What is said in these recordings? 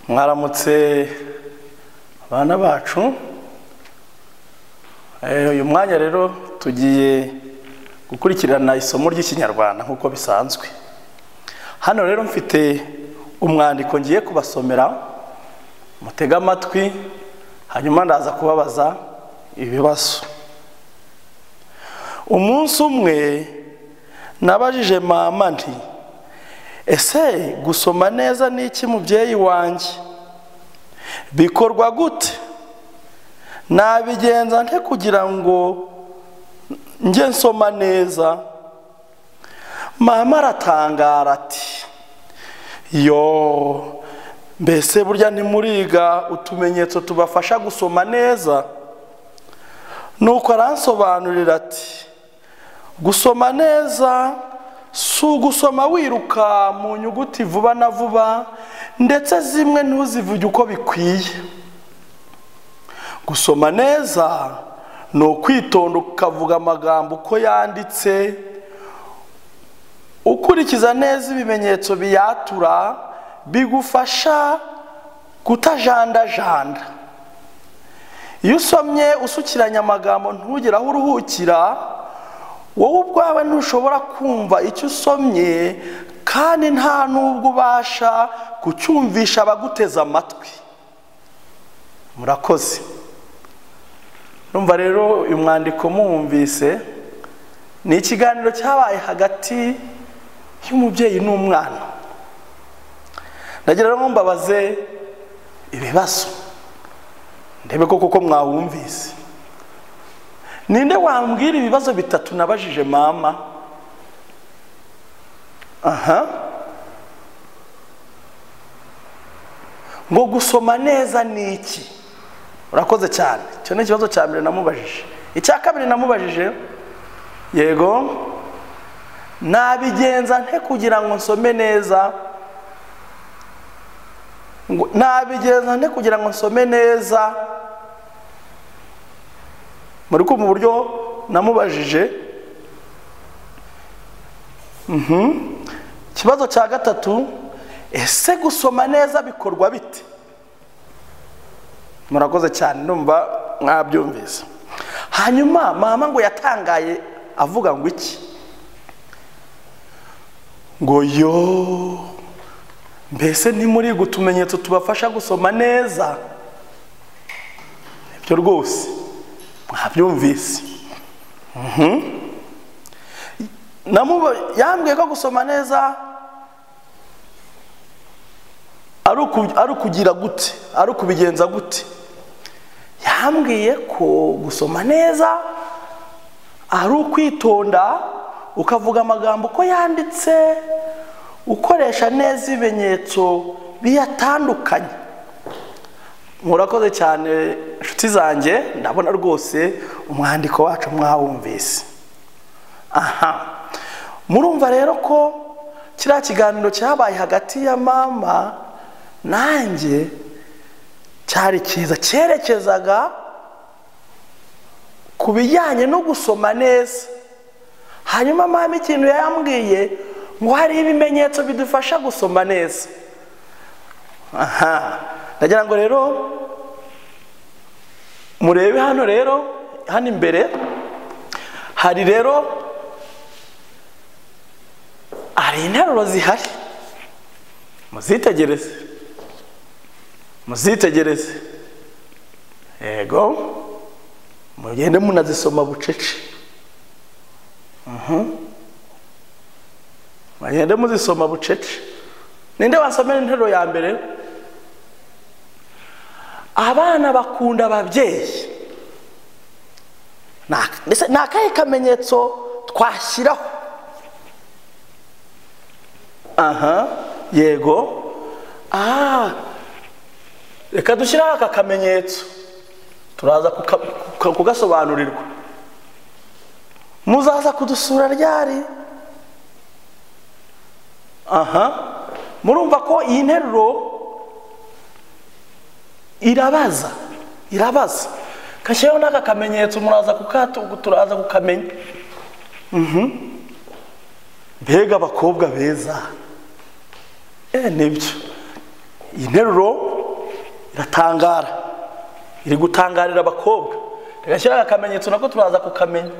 mwaramutse abana bacu Eh, uyu mwanya rero tugiye gukurikirana isomo ry'ikinyarwanda nk'uko bisanzwe hano rero mfite umwandiko ngiye kubasomera mutege amatwi hanyuma ndaza kubabaza ibibazo umunsi umwe nabajije mama nti ese gusoma neza ni iki mubyeyi wanjye bikorwa gute nabigenza nte kugira ngo njye nsoma neza mama aratangara ati yo mbese burya ntimuriga utumenyetso tubafasha gusoma neza nuko aransobanurira ati gusoma neza si ugusoma wiruka mu nyuguti vuba na vuba ndetse zimwe ntuzivuge uko bikwiye gusoma neza ni ukwitonda ukavuga amagambo uko yanditse ukurikiza neza ibimenyetso biyatura bigufasha kutajandajanda iyo usomye usukiranya amagambo ntugire aho uruhukira wowe ubwawe ntushobora kumva icyo usomye kandi nta n'ubwo ubasha kucyumvisha abaguteze amatwi murakoze numva rero uyu mwandiko muwumvise ni ikiganiro cyabaye hagati y'umubyeyi n'umwana ndagira ngo mbabaze ibibazo ndebe ko koko mwawumvise ninde wambwira ibibazo bitatu nabajije mama aha ngo gusoma neza ni iki urakoze cyane icyo ni ikibazo cya mbere namubajije icya kabiri namubajije yego nabigenza nte kugira ngo nsome neza ngo nabigenza nte kugira ngo nsome neza muri kumva uburyo namubajije ikibazo cya gatatu ese gusoma neza bikorwa bite murakoze cyane numva mwabyumvise hanyuma mama ngo yatangaye avuga ngo iki ngo yo mbese ntimuri utumenyetso tubafasha gusoma neza nibyo rwose mwabyumvise yambwiye ko gusoma neza ari ukugira gute ari ukubigenza gute yambwiye ko gusoma neza ari ukwitonda ukavuga amagambo uko yanditse ukoresha neza ibimenyetso biyatandukanye murakoze cyane inshuti zanjye ndabona rwose umwandiko wacu mwawumvise aha murumva rero ko kiriya kiganiro cyabaye hagati ya mama nanjye cyari cyiza cyerekezaga ku bijyanye no gusoma neza hanyuma mama ikintu yambwiye ngo hari ibimenyetso bidufasha gusoma neza aha ndagira ngo rero murebe hano rero hano imbere hari rero hari interuro zihari muzitegereze muzitegereze yego mugende munazisoma bucece mugende muzisoma bucece ninde wasomera interuro ya mbere abana bakunda ababyeyi ni akahe kamenyetso twashyiraho aha yego aha reka dushyireho aka kamenyetso turaza kugasobanurirwa muzaza kudusura ryari aha murumva ko iyi nteruro irabaza irabaza kashyiraho n'aka kamenyetso muraza kukatugu turaza kukamenya mbega abakobwa beza nibyo iyi nteruro iratangara iri gutangarira abakobwa rigashyiraho akamenyetso nako turaza kukamenya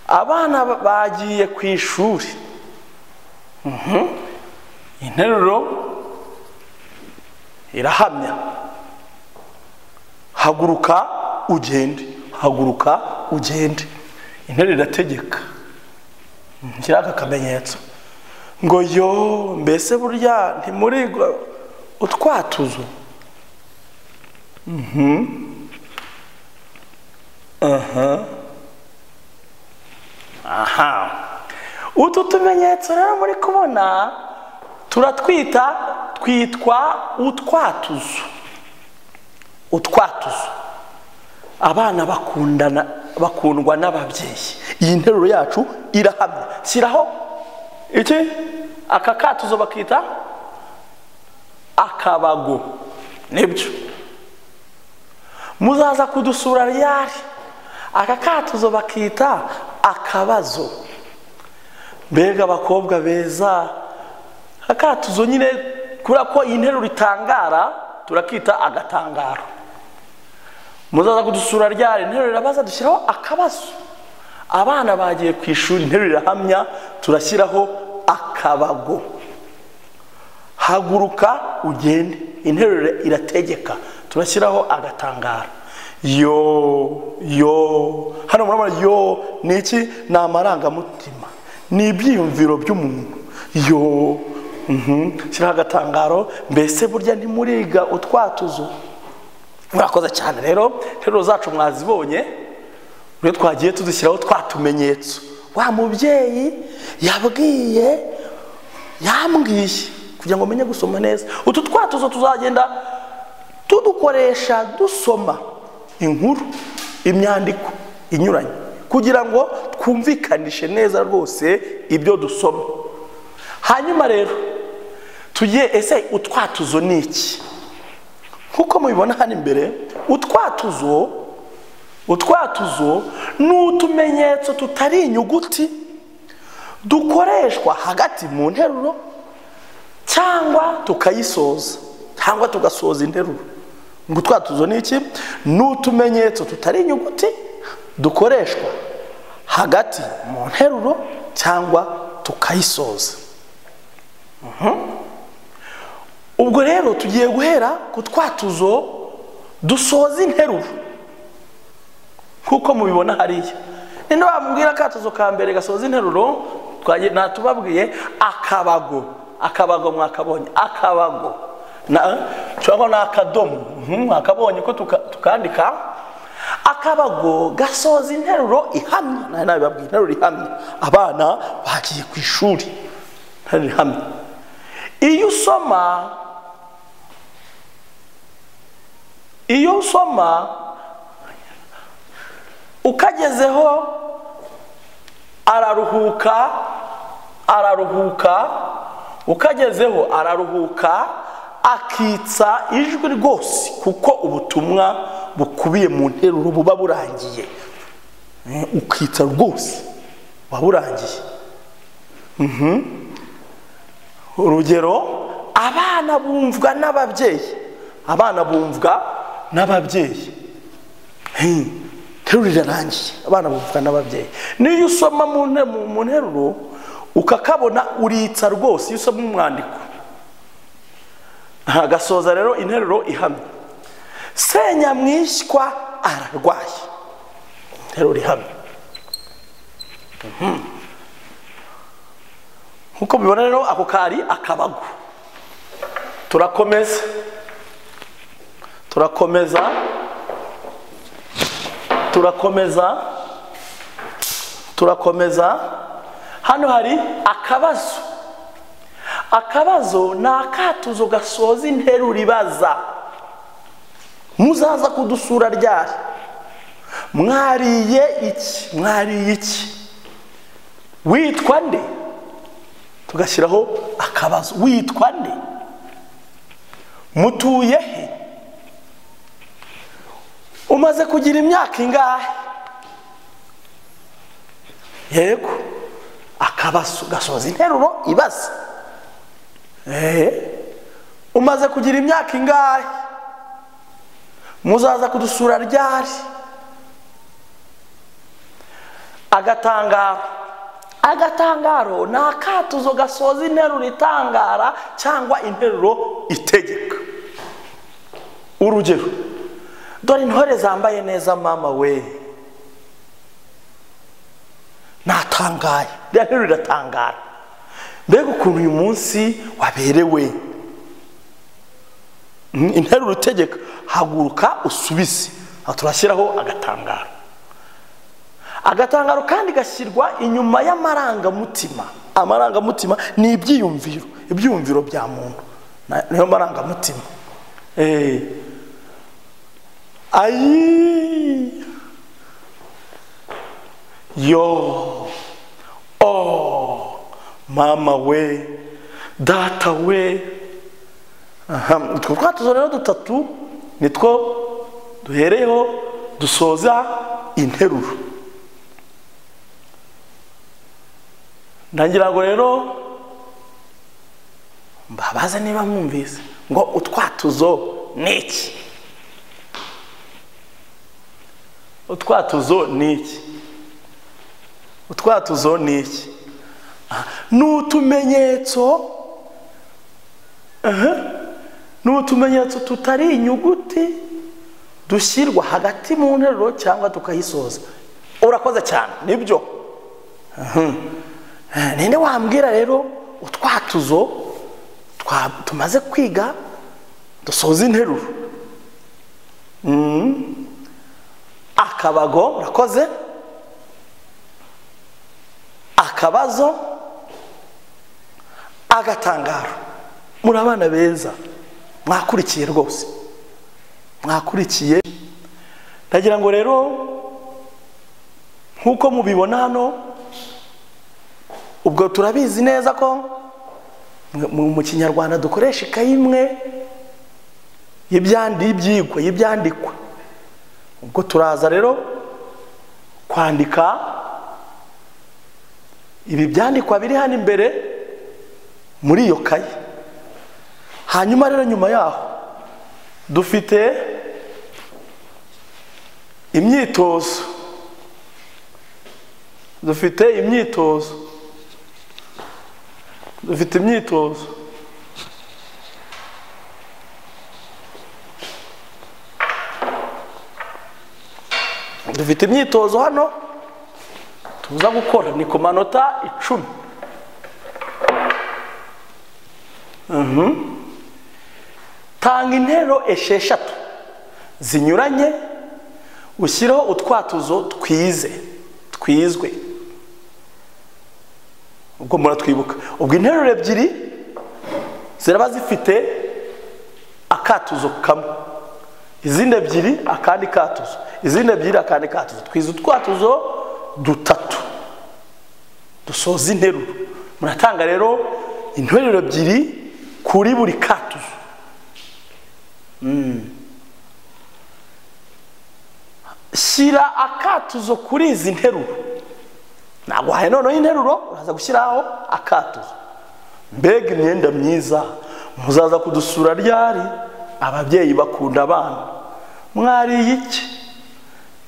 abana ba- bagiye ku ishuri Mhm. interuro irahamya haguruka ugende haguruka ugende interuro irategeka nshyiraho aka kamenyetso ngo yo mbese burya ntimurigwa utwatuzo aha utu tumenyetso rero muri kubona turatwita twitwa utwatuzo utwatuzo abana bakundana bakundwa n'ababyeyi iyi nteruro yacu irahamya shyiraho iki aka katuzo bakita akabago nibyo muzaza kudusura ryari aka katuzo bakita akabazo mbega abakobwa beza akatuzo nyine kubera ko iyi nteruro itangara turakita agatangaro muzaza kudusura ryari interuro irabaza dushyiraho akabazo abana bagiye ku ishuri interuro irahamya turashyiraho akabago haguruka ugende interuro irategeka turashyiraho agatangara yo yo hano murabona yo ni iki ni amarangamutima ni ibyiyumviro by'umuntu yo mhm, shyiraho agatangaro mbese burya ntimuriga utwatuzo murakoze cyane rero interuro zacu mwazibonye rero twagiye tuzishyiraho twatumenyetso wa mubyeyi yabwiye yambwiye kugira ngo umenye gusoma neza utu twatuzo tuzagenda tudukoresha dusoma inkuru imyandiko inyuranye kugira ngo twumvikanishe neza rwose ibyo dusoma hanyuma rero tugiye ese utwatuzo ni iki nk'uko mubibona hano imbere utwatuzo utwatuzo ni utumenyetso tutari inyuguti dukoreshwa hagati mu nteruro cyangwa tukayisoza cyangwa tugasoza interuro ngo utwatuzo ni iki ni utumenyetso tutari inyuguti dukoreshwa hagati mu nteruro cyangwa tukayisoza Mhm. ubwo rero tugiye guhera ku twatuzo dusoza interuro nk'uko mubibona hariya ninde wambwira akatuzo ka mbere gasoza interuro twagiye- natubabwiye akabago akabago mwakabonye akabago na cyangwa ni akadomo Mhm, mwakabonye ko tuka- tukandika akabago gasoza interuro ihamye nayo nabibabwiye interuro ihamye abana bagiye ku ishuri interuro ihamye iyo usoma iyo usoma ukagezeho araruhuka araruhuka ukagezeho araruhuka akitsa ijwi rwose kuko ubutumwa bukubiye mu nteruro buba burangiye Eh, ukitsa rwose buba burangiye Mhm. urugero abana bumvwa n'ababyeyi abana bumvwa n'ababyeyi interuro irarangiye abana bumvwa n'ababyeyi niyo usoma mu nte- mu mu nteruro ukakabona uritsa rwose iyo usoma umwandiko hagasoza rero interuro ihamye senyamwishywa ararwaye interuro ihamye Mhm. nkuko mubibona rero ako kari akabago turakomeza turakomeza turakomeza turakomeza hano hari akabazo akabazo ni akatuzo gasoza interuro ibaza muzaza kudusura ryari mwariye iki mwariye iki witwa nde tugashyiraho akabazo witwa nde mutuye he umaze kugira imyaka ingahe yego akabazo gasoza interuro ibaza Eh, umaze kugira imyaka ingahe muzaza kudusura ryari agatangaro agatangaro ni akatuzo gasoza interuro itangara cyangwa interuro itegeka urugero dore intore zambaye neza mama we natangaye rya nteruro iratangara mbega ukuntu uyu munsi waberewe Mm, interuro itegeka haguruka usubize Aha turashyiraho agatangaro agatangaro kandi gashyirwa inyuma y'amarangamutima amarangamutima ni ibyiyumviro ibyiyumviro bya muntu Na- niyo marangamutima Eh. ayi yo oh mama we data we aha utwo twatuzo rero dutatu nitwo duhereyeho dusoza interuro ndagira ngo rero mbabaze niba mwumvise ngo utwatuzo ni iki utwatuzo ni iki utwatuzo ni iki Ah, ni utumenyetso aha, ni utumenyetso tutari inyuguti dushyirwa hagati mu nteruro cyangwa tukayisoza urakoze cyane nibyo Mhm. Eh, ninde wambwira rero utwatuzo twa- tumaze kwiga dusoza interuro Mhm. akabago urakoze akabazo agatangaro muri abana beza mwakurikiye rwose mwakurikiye ndagira ngo rero nk'uko mubibona hano ubwo turabizi neza ko mu- mu mu kinyarwanda dukoresha ikayi imwe y'ibyandi- y'ibyigwa y'ibyandikwa ubwo turaza rero kwandika ibi byandikwa biri hano imbere muri iyo kayi hanyuma rero nyuma yaho dufite imyitozo dufite imyitozo dufite imyitozo dufite imyitozo hano tuza gukora ni ku manota icumi Mhm. tanga intero esheshatu zinyuranye ushyireho utwatuzo twize twizwe ubwo muratwibuka ubwo interuro ebyiri ziraba zifite akatuzo kamwe izindi ebyiri akandi katuzo izindi ebyiri akandi katuzo twize utwatuzo dutatu dusoza interuro muratanga rero interuro ebyiri kuri buri katuzo Mm. shyira akatuzo kuri izi nteruro ntabwo wahaye noneho interuro uraza gushyiraho akatuzo mbega imyenda myiza muzaza kudusura ryari ababyeyi bakunda abana mwariye iki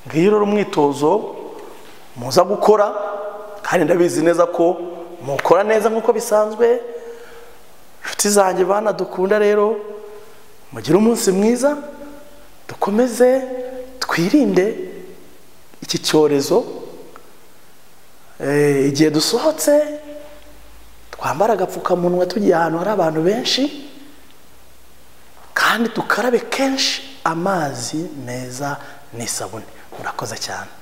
ngiyo rero umwitozo muza gukora kandi ndabizi neza ko mukora neza nk'uko bisanzwe inshuti zanjye bana dukunda rero mugire umunsi mwiza dukomeze twirinde iki cyorezo Eh, igihe dusohotse twambara agapfukamunwa tugiye ahantu hari abantu benshi kandi dukarabe kenshi amazi meza n'isabune murakoze cyane